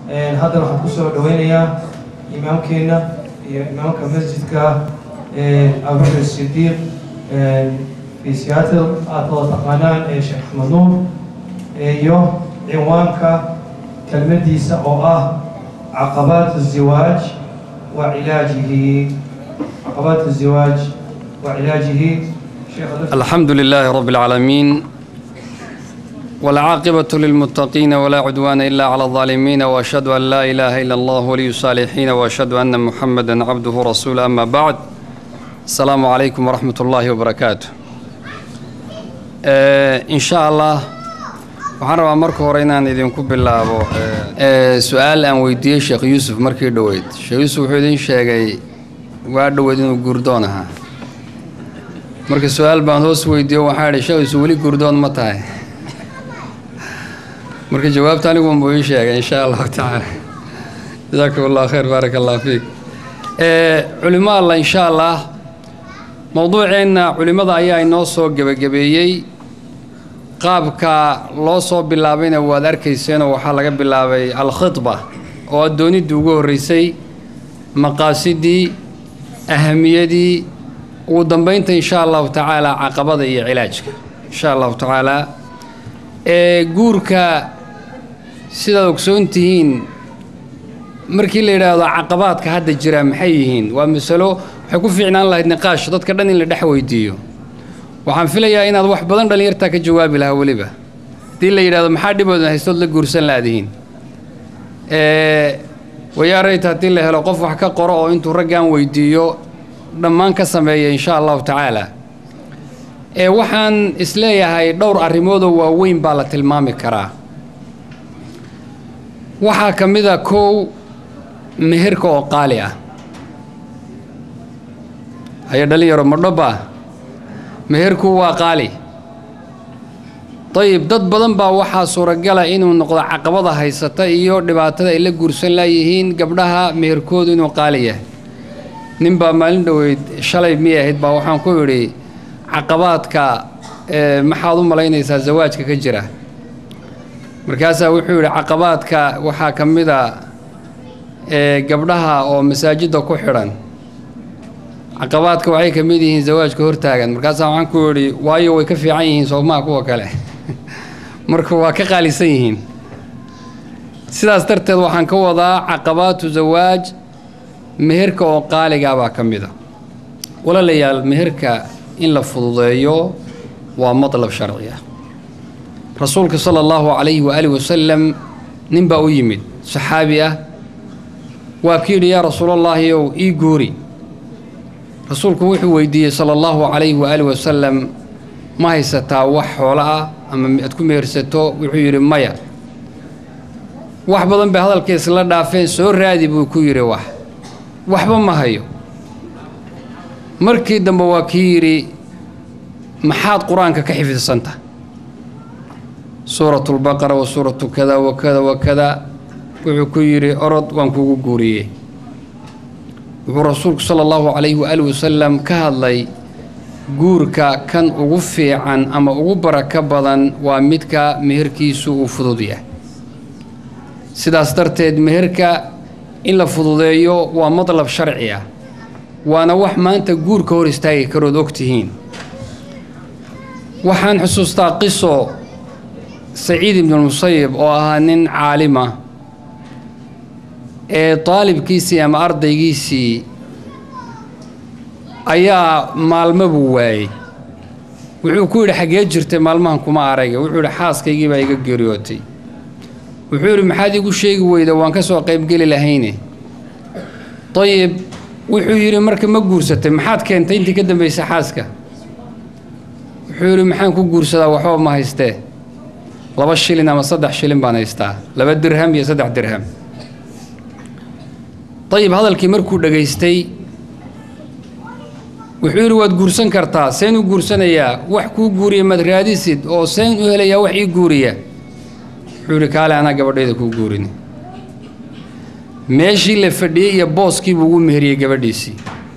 haddana waxaan kusoo dhaweynayaa imaamkeenna iyo imaamka masjidka abubakr sidiiq fi seattle aad wada taqaanaan ee sheekh axmed nuur iyo cinwaanka kelmadiisa oo ah caqabaat الزiwaaj wa cilaajihi caqabaat الزiwaaj wa cilaajihi الحمد لله رب العالمين والعاقبة للمتقين ولا عدوان إلا على الظالمين وأشهد أن لا إله إلا الله ولي الصالحين وأشهد أن محمدا عبده ورسوله أما بعد السلام عليكم ورحمة الله وبركاته آه إن شاء الله waxaan rabaa marka hore inaan idinku bilaabo su-aal aan weydiiyey sheekh yuusuf markii dhoweyd sheekh yuusuf wuxuu idin sheegay waa dhoweyd inuu guurdoon ahaa marka su-aal baan hoos weydiiyo waxaa idhi sheekh yuusuf weli guurdoon ma tahay marka jawaabta aniguun buu ii sheegay insha allahu tacaala jasaakum allahu khayr baaraka allah fiik culimo alla insha allah mowduuceenna culimmada ayaa inoo soo gebagabeeyey qaabka loo soo bilaabayna waad arkayseenoo waxaa laga bilaabay alkhidba oo addooniddii ugu horreysay maqaasidii ahamiyadii ugu dambaynta insha allahu tacaala caqabada iyo cilaajka insha allahu tacaala ee guurka sidaad ogsoon tihiin markii la yidhaahdo caqabaadka hadda jira maxay yihiin waa masalo waxay ku fiicnaan lahayd niqaash dadka dhan in la dhex weydiiyo waxaan filayaa inaad wax badan dhallinyartaa ka jawaabi lahaa weliba haddii la yidhahdo maxaa dhiboodan haystood la guursan laadihiin wayaarayta haddii la helo qof wax ka qoro oo intuu raggan weydiiyo dhammaan ka sameeya insha allahu tacaala ee waxaan isleeyahay dhowr arrimoodoo waaweyn baa la tilmaami karaa waxaa ka mid a kow meherka oo qaali ah haye dhalinyaro madhoba meherku waa qaali dayib dad badan baa waxaa suuragala inuu noqdo caqabada haysata iyo dhibaatada ay la guursan laayihiin gabdhaha meherkoodu inuu qaali yahay nin baa maalin dhoweyd shalay miyay ahayd baa waxaan ku idhi caqabaadka maxaad u malaynaysaa zawaajka ka jira markaasaa wuxuu yidhi caqabaadka waxaa ka mid a gabdhaha oo masaajidda ku xidhan caqabaadka waxay ka mid yihiin zawaajka hortaagan markaasaa waxaan ku idhi waayo way ka fiican yihiin soomaha kuwa kale marka waa ka qaalisan yihiin sidaas darteed waxaan ka wadaa caqabaatu zawaaj meherka oo qaaligaa baa ka mid a walaalayaal meherka in la fududeeyo waa madlab sharci ah rasuulka sala allahu calayhi waaalih wasalam nin baa u yimid saxaabi ah waa ku yidhi yaa rasuulallaahi ow ii guuri rasuulku wuxuu weydiiyey sala allahu calayhi waaalih wasalam ma haysataa wax xoolo ah ama aad ku mehersato wuxuu yidhi maya wax badan bay hadalka isla dhaafeen soo raadi buu ku yidhi wax waxba ma hayo markii dambe waa kii yidhi maxaad qur-aanka ka xifdidsanta suuratu lbaqara wa suuratu kada wa kada wa kada wuxuu ku yidhi orod waan kugu guuriyey wuxuu rasuulku sala allahu calayhi waaalih wasalam ka hadlay guurka kan ugu fiican ama ugu barako badan waa midka meherkiisu uu fudud yahay sidaas darteed meherka in la fududeeyo waa madlab sharci ah waana wax maanta guurka hor istaagi karood og tihiin waxaan xusuustaa qiso saciid ibnulmusayib oo ahaa nin caalima ee daalibkiisii ama ardaygiisii ayaa maalmo buu waayey wuxuu ku yidhi xaggee jirtay maalmahan kuma arayga wuxuu yidhi xaaskaygii baa iga geeriyootay wuxuu yidhi maxaad igu sheegi weyda waan ka soo qaybgeli lahayne dayib wuxuu yidhi marka ma guursatay maxaad keentay intii ka dambaysay xaaska wuxuu yidhi maxaan ku guursadaa waxba ma haystee laba shilin ama saddex shilin baan haystaa laba dirham iyo saddex dirham dayib hadalkii markuu dhegaystay wuxuu yidhi waad guursan kartaa seen u guursanayaa wax kuu guuriya maad raadisid oo seen u helayaa wax ii guuriya wuxuu yidhi kaale anaa gabadhayda kuu guurin meeshii la fadhiyey iyo booskii buu ugu meheriyey gabadhiisii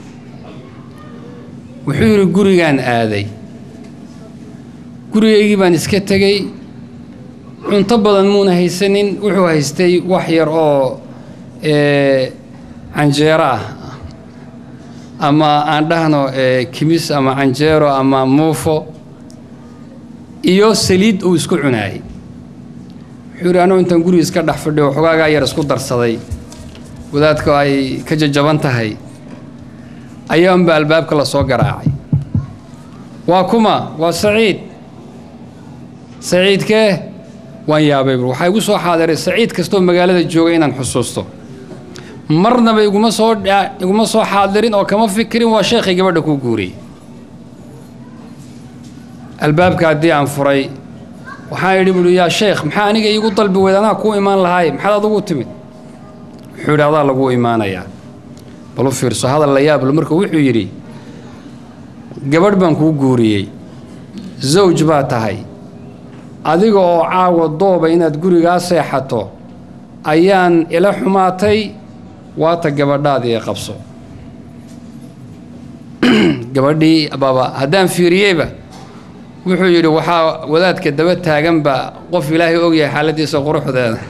wuxuu yidhi gurigaan aaday gurigaygii baan iska tegey cunto badan muuna haysanin wuxuu haystay wax yar oo canjeero ah ama aan dhahno kimis ama canjeero ama muufo iyo saliid uu isku cunaayay wuxuu yidhi anugu intaan guriga iska dhex fadhiyo xogaagaa yar isku darsaday wadaadka ay ka jajaban tahay ayaanba albaabka la soo garaacay waa kuma waa saciid saciidkee waan yaabay bur waxaa igu soo xaadiray saciid kastoo magaalada jooga inaan xusuusto marnaba iguma soo iguma soo xaadirin oo kama fikirin waa sheekhay gabadha kuu guuriyey albaabka haddii aan furay waxaan idhi buuhi yaa sheekh maxaa aniga iigu dalbi weyd anaa kuu imaan lahaay maxaad adugu timid wuxuu yidhi adaa laguu imaanayaa bal u fiirso hadal la yaablo marka wuxuu yidhi gabadh baan kuu guuriyey zawj baa tahay adiga oo caawa dooba inaad gurigaa seexato ayaan ila xumaatay waata gabadhaadii ee qabso gabadhii baaba haddaan fiiriyeyba wuxuu yidhi waxaa wadaadka daba taaganba qof ilaahay ogyahay xaaladiisa quruxdeeda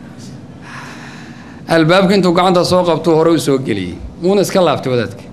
albaabka intuu gacanta soo qabtuu hore u soo geliyey wuuna iska laabtay wadaadka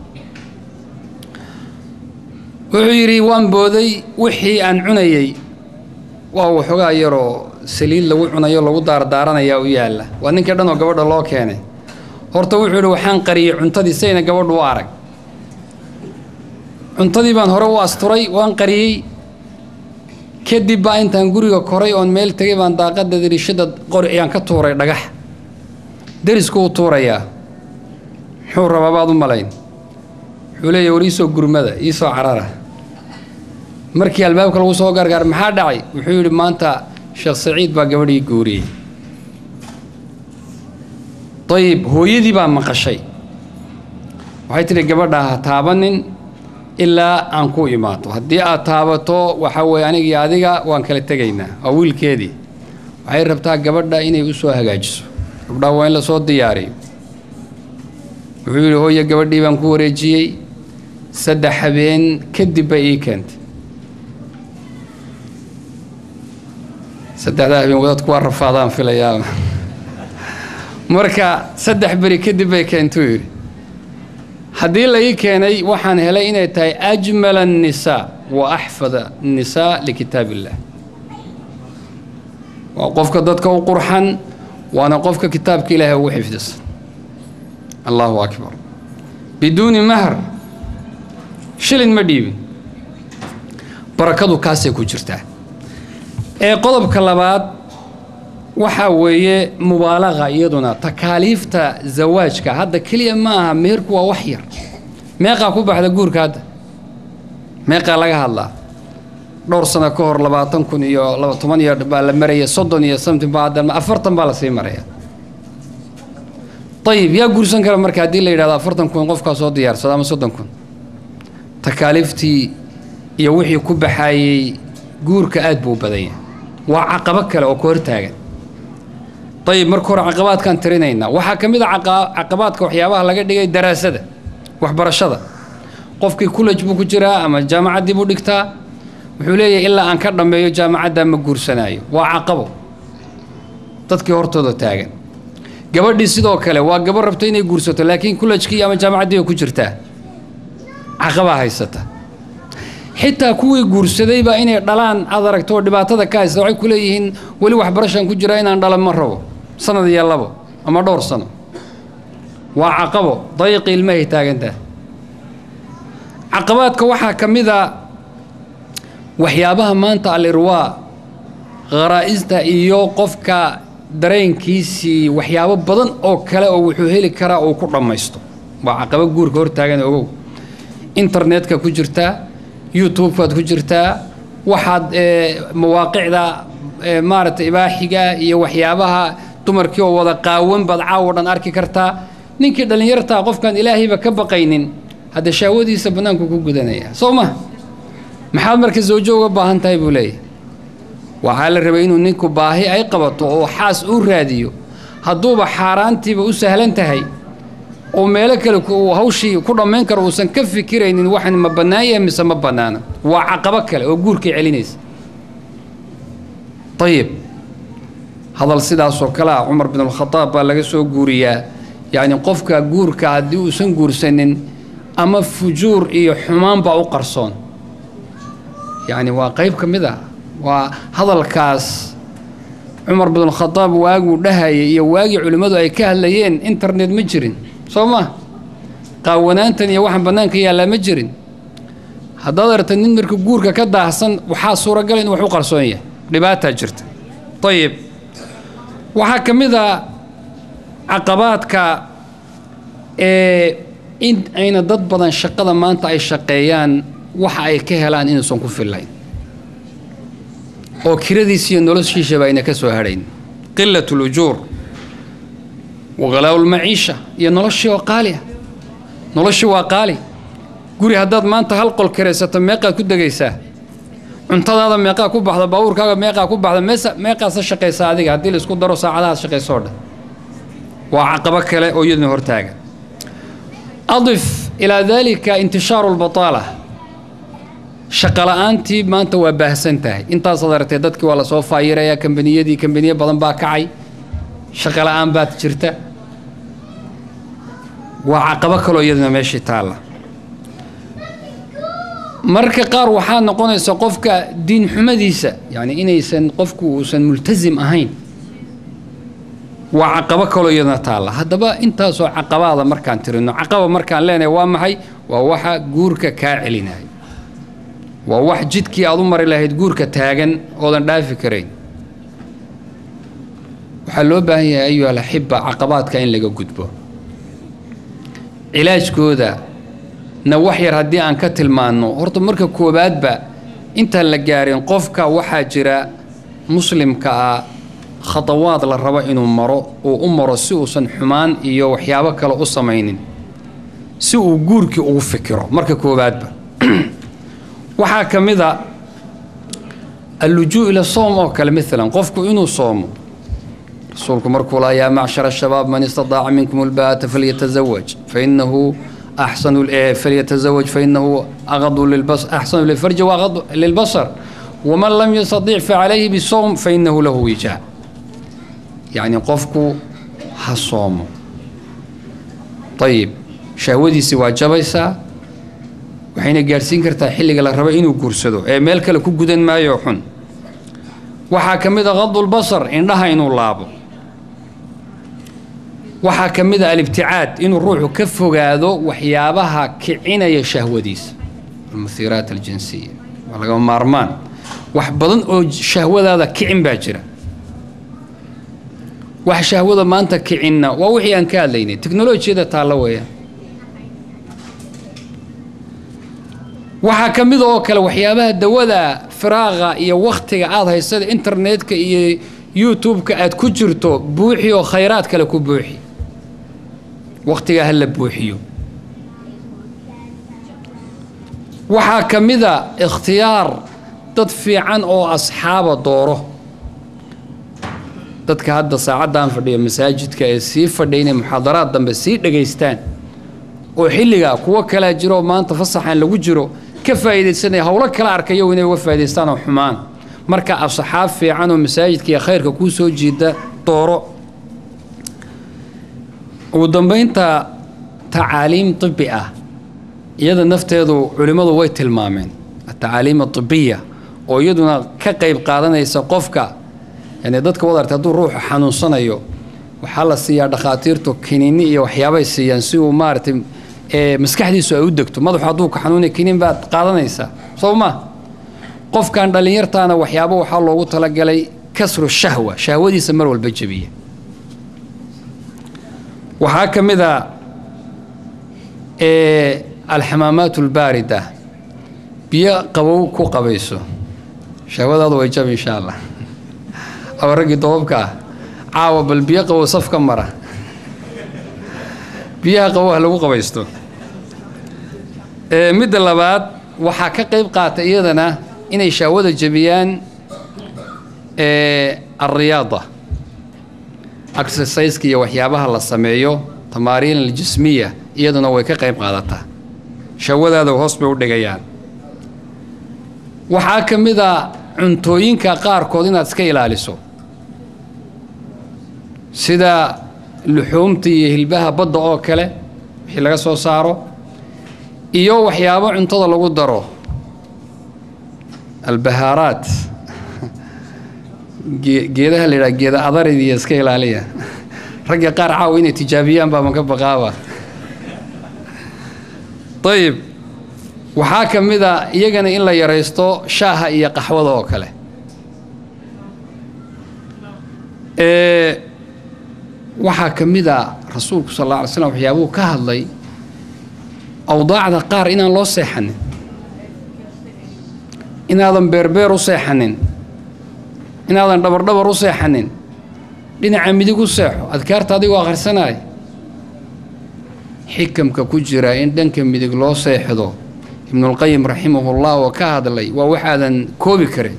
wuxuu yidhi waan booday wixii aan cunayey waa waxoogaa yaroo saliid lagu cunayo lagu daardaaranayaa u yaalla waa ninkii dhan oo gabadha loo keenay horta wuxuu yidhi waxaan qariyey cuntadii sayna gabadhu u arag cuntadii baan hore u asturay waan qariyey kadib baa intaan guriga koray oon meel tegay baan daaqadda dariishada qori ayaan ka tuuray dhagax derisku u tuurayaa muxuu rabaa baad u malayn wuxuu leeyahy war iisoo gurmada iisoo carara markii albaabka lagu soo gargaar maxaa dhacay wuxuu yidhi maanta sheekh saciid baa gabadhii guuriyey ayib hooyadii baa maqashay waxay tidhi gabadha ha taabanin ilaa aan ku imaato haddii aad taabato waxaa weeye anigii adiga waan kala tegaynaa waa wiilkeedii waxay rabtaa gabadha inay u soo hagaajiso gabdhaha waa in la soo diyaariyo wuxuu yidhi hooye gabadhii baan ku wareejiyey saddex habeen kadib bay ii keentay saddexdaa habeen wadadku waa rafaadaan filayaa marka saddex beri kadib bay keentuu yidhi haddii la ii keenay waxaan helay inay tahay ajmala annisaa wa axfada annisaa likitaab illah waa qofka dadka u qurxan waana qofka kitaabka ilaahay ugu xifdisan allahu akbar biduuni mahr shilin ma dhiibin barakadu kaasay ku jirtaa ee qodobka labaad waxaa weeye mubaalaqa iyaduna takaaliifta zawaajka hadda keliya ma aha meherku waa wax yar meeqaa ku baxda guurka hadda meeqaa laga hadlaa dhowr sano ka hor labaatan kun iyo laba toban iyo baa la maraya soddon iyo something baa hadda afartan baa lasii maraya ayib yaa guursan kara marka haddii la yidhahdo afartan kun qofkaa soo diyaarsada ama soddon kun takaaliiftii iyo wixii ku baxaayey guurka aad buu badan yahay waa caqabo kale oo ka hortaagan ayib marka hore caqabaadkaan tirinaynaa waxaa ka mid a caqabaadka waxyaabaha laga dhigay daraasada waxbarashada qofkii kulaj buu ku jiraa ama jaamacaddii buu dhigtaa wuxuu leeyahay ilaa aan ka dhammeeyo jaamacaddaa ma guursanaayo waa caqabo dadkii hortooda taagan gabadhii sidoo kale waa gabadh rabto inay guursato laakiin kulajkii ama jaamacaddii ku jirtaa caqabaa haysata xitaa kuwii guursadayba inay dhalaan aad aragto oo dhibaatada ka haysta waxay ku leeyihiin weli waxbarashaan ku jiraa inaan dhalan ma rabo sanad iyo labo ama dhowr sano waa caqabo dayiqi ilmahay taagantaha caqabaadka waxaa ka mid a waxyaabaha maanta alirwaa kharaa'ista iyo qofka dareenkiisii waxyaabo badan oo kale oo wuxuu heli karaa uu ku dhammaysto waa caqabo guurka hortaagan ogow internetka ku jirtaa youtube-kaad ku jirtaa waxaad mawaaqicda maaragtay ibaaxiga iyo waxyaabaha dumarkii oo wada qaawan baad caawo dhan arki kartaa ninkii dhallinyartaa qofkaan ilaahayba ka baqaynin hadda shaawadiisa bannaanku ku gudanaya soo ma maxaad marka zawjo uga baahan tahay buu leeyahay waxaa la rabay inuu ninku baahi ay qabato oo xaas uu raadiyo hadduuba xaaraantiiba u sahlan tahay oo meelo kale hawshii ku dhammayn karo uusan ka fikiraynin waxan ma bannaan yahay mise ma bannaana waa caqabo kale oo guurkay celinaysa ayib hadal sidaasoo kale ah cumar bin alkhadaab baa laga soo guuriyaa yacni qofka guurka haddii uusan guursanin ama fujuur iyo xumaan baa u qarsoon yacni waa qayb ka mid ah waa hadalkaas cumar bin alkhadaab waaguu dhahayay iyo waagii culimmadu ay ka hadlayeen internet ma jirin soo ma qaawanaantan iyo waxaan bannaanka yaallaa ma jirin haddaad aragta nin marka guurka ka daahsan waxaa suuragal in wax u qarsoon yahay dhibaataa jirta ayib waxaa ka mid a caqabaadka ee in ayna dad badan shaqada maanta ay shaqeeyaan waxa ay ka helaan inuusan ku fillayn oo kiradiis iyo noloshiisaba ayna ka soo hadhayn qilat lujuur waqalaaءu lmaciisha iyo noloshii oo qaaliah noloshii waa qaali guri haddaad maanta hal qol karaysato meeqaad ku degaysaa cuntadaada meeqaa ku baxda baabuurkaaga meeqaa ku baxda meesa meeqaasa shaqaysaa adiga haddii la isku daro saacadahaad shaqaysoo dhan waa caqabo kale oo iyaduna hortaaga adif ilaa daalika intishaaru lbataala shaqola'aantii maanta waa baahsan tahay intaasaad aragtee dadkii waa lasoo faayirayaa kambaniyadii kambaniye badan baa kacay shaqola'aan baad jirta waa caqabo kaloo iyaduna meeshii taalla marka qaar waxaa noqonaysa qofka diin xumadiisa yani inaysan qofku uusan multasim ahayn waa caqabo kaloo iyaduna taalla haddaba intaasoo caqabaada markaan tirino caqaba markaan leenahay waa maxay waa waxa guurka kaa celinaya waa wax jidkii aad u mari lahayd guurka taagan oodan dhaafi karayn waxaa loo baahan yahay ayuha alaxiba caqabaadka in laga gudbo cilaajkooda na wax yar haddii aan ka tilmaanno horta marka koowaadba intaan la gaarin qofka waxaa jira muslimka ah khadawaad la rabo inuu maro uu u maro si uusan xumaan iyo waxyaabo kale u samaynin si uu guurkii ugu fikiro marka koowaadba waxaa ka mid a allujuu ila soom oo kale maalan qofku inuu soomo rasuulku markuu laa yaa macshara shabaab man istadaaca minkum ulbaata falyatazawaj fainahu axsanu falyatazawaj fainahu aqadu lilbas axsanu lilfarji waaqadu lilbasar waman lam yastadiic facalayhi bisowm fainahu lahu wijaa yacni qofku ha soomo ayib shahwadiisi waa jabaysaa waxayna gaadhsiin kartaa xilliga la rabo inuu guursado ee meel kale ku gudan maayo xun waxaa ka mid a qadulbasar indhaha inuu laabo waxaa ka mid a alibticaad inuu ruuxu ka fogaado waxyaabaha kicinaya shahwadiisa almuhiiraat aljinsiya waa lagama maarmaan wax badan oo shahwadaada kicin baa jira wax shahwada maanta kicinna waa wixii aan ka hadlaynay teknolojiyada taalla weeyaan waxaa ka mid oo kale waxyaabaha dawada firaaqa iyo wakhtiga aada haysada internetka iyo youtube-ka aad ku jirto buuxi oo khayraad kale ku buuxi wakhtigaa ha la buuxiyo waxaa ka mid a ikhtiyaar dad fiican oo asxaaba dooro dadka hadda saacaddan fadhiya masaajidka ee sii fadhiya inay muxaadaraad dambe sii dhegaystaan oo xilligaa kuwo kalea jiroo maanta fasaxan lagu jiro ka faa'iidaysanaya howlo kala arkayo inay uga faa'idaystaan oo xumaan marka asxaab fiican oo masaajidka iyo khayrka kuu soo jiida dooro ugu dambaynta tacaaliim tibi ah iyada nafteedu culimmadu way tilmaameen atacaaliim atibiya oo iyaduna ka qayb qaadanaysa qofka yani dadka wad artay hadduu ruuxu xanuunsanayo waxaa la siiyaa dhakhaatiirtu kiniini iyo waxyaabay siiyaan si uu maaragtay maskaxdiisu ay u degto madaxu hadduu ka xanuunaya kiniin baad qaadanaysaa soo ma qofkan dhallinyartaana waxyaabo waxaa loogu talagalay kasru shahwa shahwadiisa mar walba jebiya waxaa ka mid a alxamaamaat albaarida biyo qabow ku qabayso shahwadaadu way jab insha allah aba raggii dobabka ah caawa bal biyo qabow saf ka mara biyaha qabow ha lagu qabaysto midda labaad waxaa ka qayb qaata iyadana inay shahwada jebiyaan alriyaada exerciseka iyo waxyaabaha la sameeyo tamaariin aljismiya iyaduna way ka qayb qaadataa shahwadaada hoos bay u dhigayaan waxaa ka mid a cuntooyinka qaarkood inaad iska ilaaliso sida luxuumta iyo hilbaha badda oo kale wixii laga soo saaro iyo waxyaabo cuntada lagu daro albahaaraat geedaha la yidhaha geeda adarid iyo iska ilaaliya ragga qaar caawa inay tijaabiyaan baa maka baqaaba ayib waxaa ka mid a iyagana in la yaraysto shaaha iyo qaxwada oo kale waxaa ka mid a rasuulku sal alla alay slam waxyaabuhu ka hadlay awdaacda qaar inaan loo seexanin inaadan beerbeer u seexanin inaadan dhabardhabar u seexanin dhinaca midig u seexo adkaarta adigoo akhrisanaya xikamka ku jira in dhanka midig loo seexdo ibnulqayim raximahullah oo ka hadlay waa waxaadan koobi karin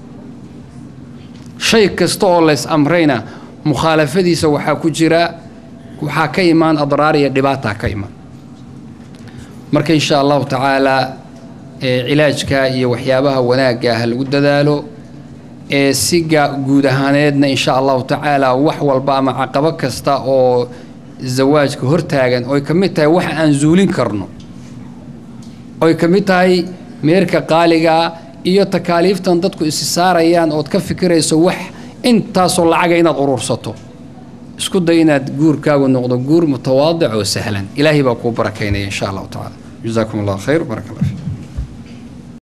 shay kasta oo lays amrayna mukhaalafadiisa waxaa ku jira waxaa ka imaan adraar iyo dhibaataa ka imaan marka insha allahu tacaalaa cilaajka iyo waxyaabaha wanaagga ah lagu dadaalo ee siga guud ahaaneedna insha allahu tacaala wax walba ama caqabo kasta oo zawaajka hortaagan oy ka mid tahay wax aan zuulin karno oy ka mid tahay meerka qaaligaa iyo takaaliiftan dadku isi saarayaan ood ka fikirayso wax intaasoo lacaga inaad urursato isku day inaad guurkaagu noqdo guur mutawaadic oo sahlan ilaahay baa kuu barakaynaya insha allahu tacala jazaakum allah khayr barak allah fiik